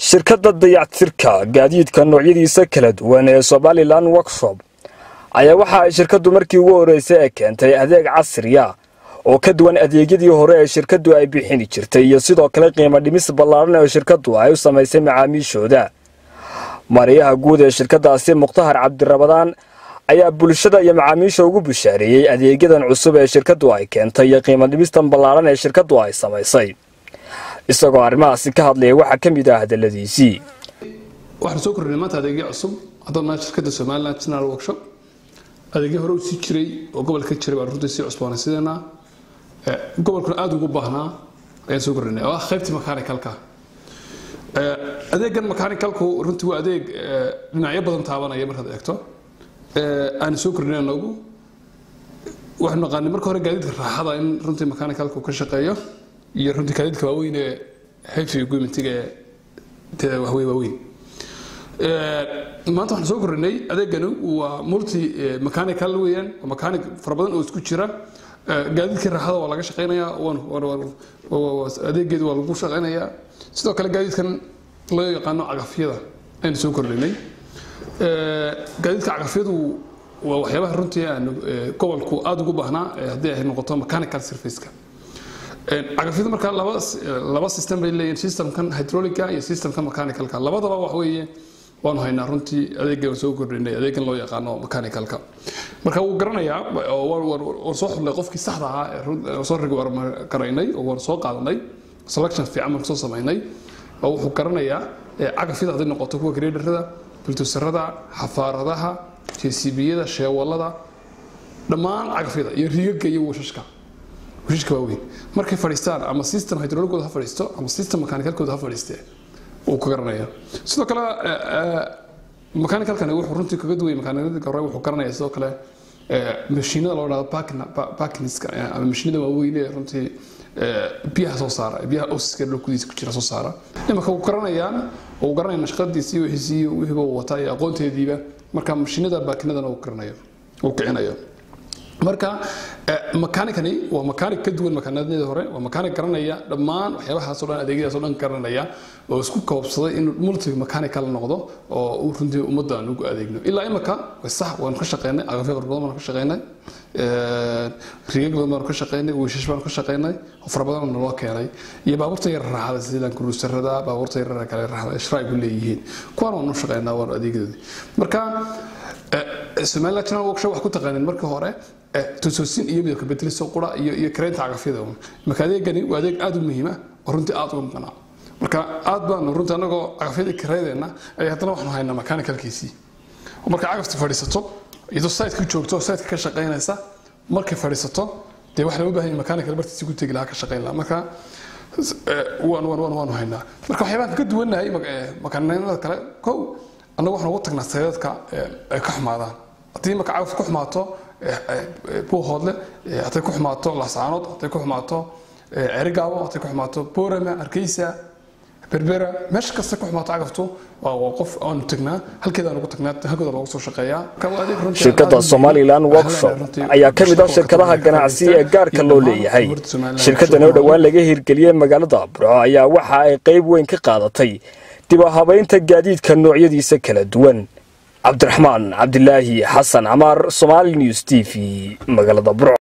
shirkadda dayactirka gaadiidka noocyadiisa kala duwan ee somalilan workshop ayaa waxa ay shirkaddu markii ugu horreysay ee keentay adeeg casriya oo ka duwan adeegyadii hore ee shirkaddu ay bixini jirtay iyo sidoo kale qiimo dhimis ballaaran oo shirkaddu ay u samaysay macaamiishooda mariyaha guud ee shirkaddaasi mukhtaar cabdirabadaan ayaa bulshada iyo macaamiisha ugu bushaareeyey adeegyadan cusub ee shirkaddu ay keentay iyo qiimo dhimistan ballaaran ee shirkaddu ay samaysay isagoo arrimahaasi ka hadlaya waxaa ka mid ah hadaladiisii waxaan soo kordhinay maanta adeegyo cusub haddana shirkadda somaliland general workshop adeegyo hore u sii jiray oo gobolka ka jiray baan runtii sii cusboonaysidanaa gobolkuna aada ugu baahnaa ayaan soo kordhinay oo ah qaybtii mechanicalka adeegan mechanicalku runtii waa adeeg dhinacyo badan taabanaya markaad eegto aan soo kordhinay anagu waxaanu naqaanay marka hore gaadiidka raaxada in runtii mechanicalku ka shaqeeyo iyo runtii gaadiidka waaweyn ee heavy equipmentiga ee waxwey waaweyn maanta waxaan soo kordhinay adeegani waa multi mechanical weeyaan waa mechanic fara badan oo isku jira gaadiidkii raaxada waa laga shaqeynayaa adeegeedu waa lagu shaqeynayaa sidoo kale gaadiidkan loo yaqaano cagafyada ayaan soo kordhinay gaadiidka cagafyadu waa waxyaabaha runtii aan gobolku aada ugu baahnaa haddii ay noqoto mechanical surfaceka cagafyadu markaa laba laba system bay leeyihin systemkan hydraulica iyo systemka mechanicalka labadaba wax weeye waanu haynaa runtii adeegan soo kordhinay adeegan loo yaqaano mechanicalka marka wuu garanayaa waan soo xulnay qofkii saxda ahaa ee soo rigi garaynay oo waan soo qaadanay selection fiican baan soo samaynay oo wuxuu garanayaa cagafyada hadday noqoto kuwa graderada bultusarada xafaaradaha jcbiyada sheewalada dhammaan cagafyada iyo rigaga iyo washashka washashka waaweyn markay fadhiistaan ama system hydrauligooda ha fadhiisto ama system mechanicalkooda ha fadhiistee uu ka garanaya sidoo kale mechanicalkani wuxuu runtii kaga duway mechanicalka hore wuxuu garanaya sidoo kale mashiinada loo dhahdo parkinska ama mashiinada waaweyn ee runtii biyaha soo saara biyaha osiska dhulkudiisa ku jira soo saara imanka wuu garanayaan uu garanaya nashqadiisii wixiisii wixiiba uu wataa iyo aqoonteediiba marka mashiinada baakinadana uu garanayo uu kicinayo marka mechaanicani waa mechanic ka duwan makaanadnidii hore waa mechanic garanaya dhammaan waxyaabahaasoo dhan adeegyadaasoo dhan garanaya oo isku koobsaday inuu multi mechanical noqdo oo uu runtii ummadda aan ugu adeegno ilaa imika way sax waanu ka shaqeynay agafyo fara badan baanu ka shaqeynay rigag badan baanu ka shaqeynay wiishash baanu ka shaqeynay fara badan naloo keenay iyo baabuurta yar raaxada sida kuruusarada baabuurta yar kale raaxada ishraay ku leeyihiin kuwaan waanu shaqeynaa waanu adeegyadoodii marka somaliland general workshop wax ku taqaaneen markii hore tusoosin iyo midabka bedeliso qura iyo iyo kareynta cagafyada marka adeegani waa adeeg aada u muhiima oo runtii aada uga maqnaa marka aad baanu runtii anagoo cagafyadii kareydeenna ay haddana waxaanu haynaa mechanicalkiisii marka cagafta fadhiisato iyadoo siteka joogto siteka ka shaqeynaysa markay fadhiisato dee wax lama baahan mechanical bartiisi ku tegi lahaa ka shaqeyn lahaa marka waan waan waan waanu haynaa marka waxyaabaan ka duwannahay makaanada kale kow annagu waxaan ugu tagnaa sayadadka ay ka xumaadaan haddii marka cagaf ku xumaato buuhoodle hadday ku xumaato lasaanood hadday ku xumaato cerigaabo hadday ku xumaato boorama hargeysa berbera meesha kasta ku xumaato cagaftu waa qof aanu tagnaa halkeedaan ugu tagnaa halkooda loogu soo shaqeeyaa shirkadda somalilan workshop ayaa ka mid ah shirkadaha ganacsi ee gaarka loo leeyahay shirkaddan oo dhowaan laga hirgeliyey magaalada burco ayaa waxa ay qayb weyn ka qaadatay dib u habaynta gaadiidka noocyadiisa kala duwan cabdiraxmaan cabdilaahi xasan camaar somaali news t v magaalada burco